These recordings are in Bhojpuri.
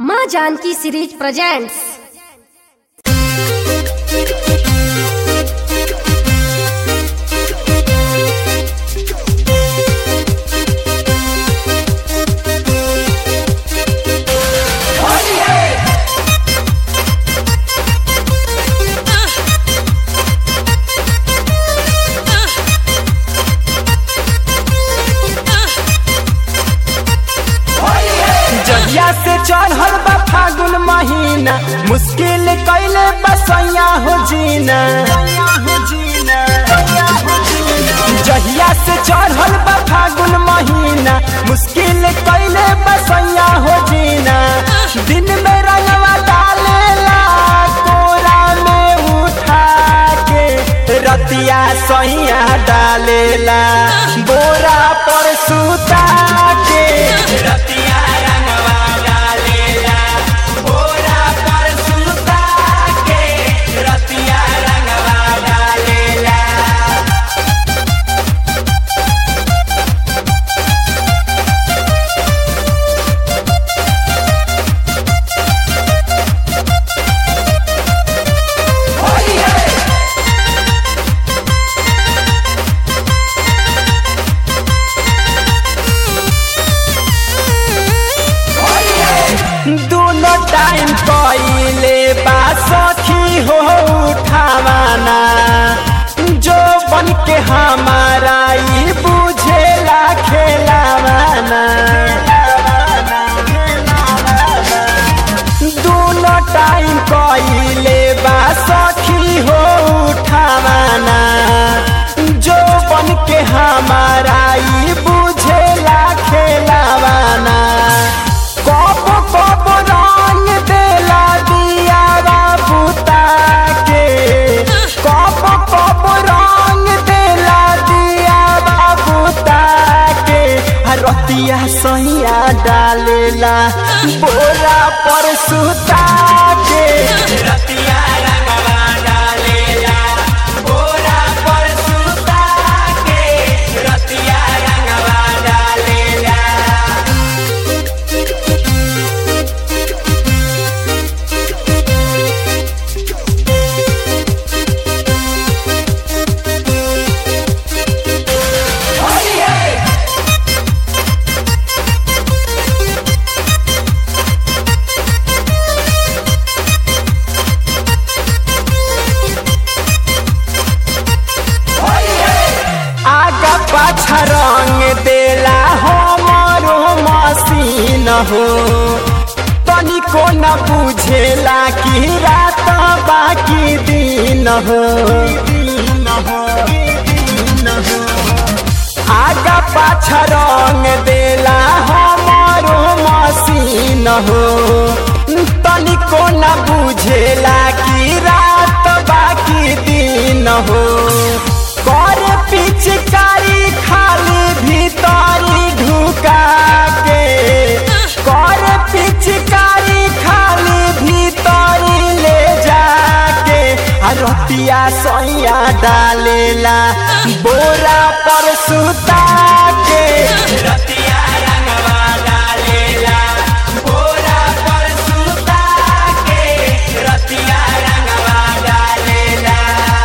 माँ जानकी सीरीज प्रेजेंट्स जहिया से चढ़ल बा फागुन महीना मुश्किल कैले बसैया हो जीना जहिया से चढ़ल बा फागुन महीना मुश्किल कैले बसैया हो जीना दिन में रंगवा डालेला कोरा में उठा के रतिया सैया डालेला बोरा पर सुता के रतिया रंगवा डालेला बोरा पर सुता के रतिया रंगवा डालेला दोनों टाइम कइले बा सखी हो उठावाना जो बन के हमारा ई बुझेला खेलावाना दोनों टाइम कइले बा सखी हो उठावाना जो बन के हमारा ई बुझेला खेलावाना कब कब रंग देला दिया बुता के कब कब रंग देला दिया बुता के आ रतिया सैया डालेला बोरा पर सुता के रतिया रंगवा डालेला बोरा पर सुता के रतिया रंगवा डालेला आगा पाछा रंग देला हमरो मसीन हो तनिको न बुझेला कि रात बाकी दिन हो आगा पाछा रंग देला हमरो मसीन हो तनिको न बुझेला कि रात बाकी दिन हो कर पिचकारी खाली भीतरी ढुका के कर पिचकारी खाली भीतरी ले जाके आ रतिया सैया डालेला बोरा पर सुता के रतिया रंगवा डालेला बोरा पर सुता के रतिया रंगवा डालेला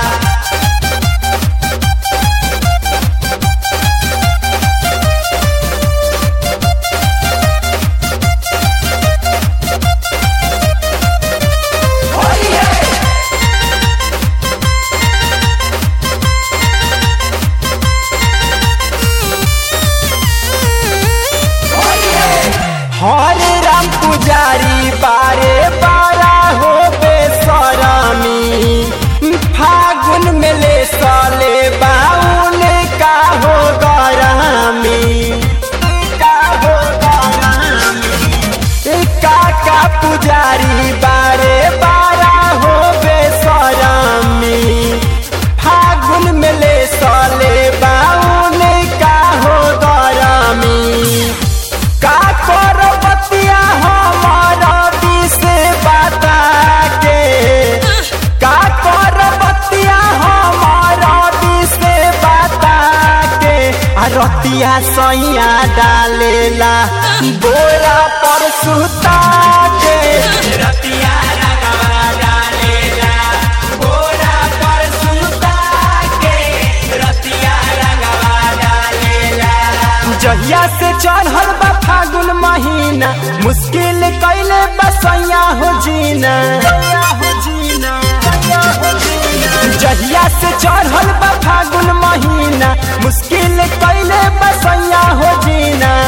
हरे राम पुजारी बारे बारा हो बेसरामी फागुन में ले साले बाउन का हो गरामी का हो गरामी काका पुजारी बारे बारा हो बेसरामी फागुन में ले साले बाउन का हो गरामी का कर बतिया हमारा दिसे बता के का कर बतिया हमारा दिसे बता के आ रतिया सैया डालेला बोरा पर सुता के जहिया से चढ़ल बा फागुन महीना मुश्किल कैले बसैया हो जीना जहिया से चढ़ल बा फागुन महीना मुश्किल कैले बसैया हो जीना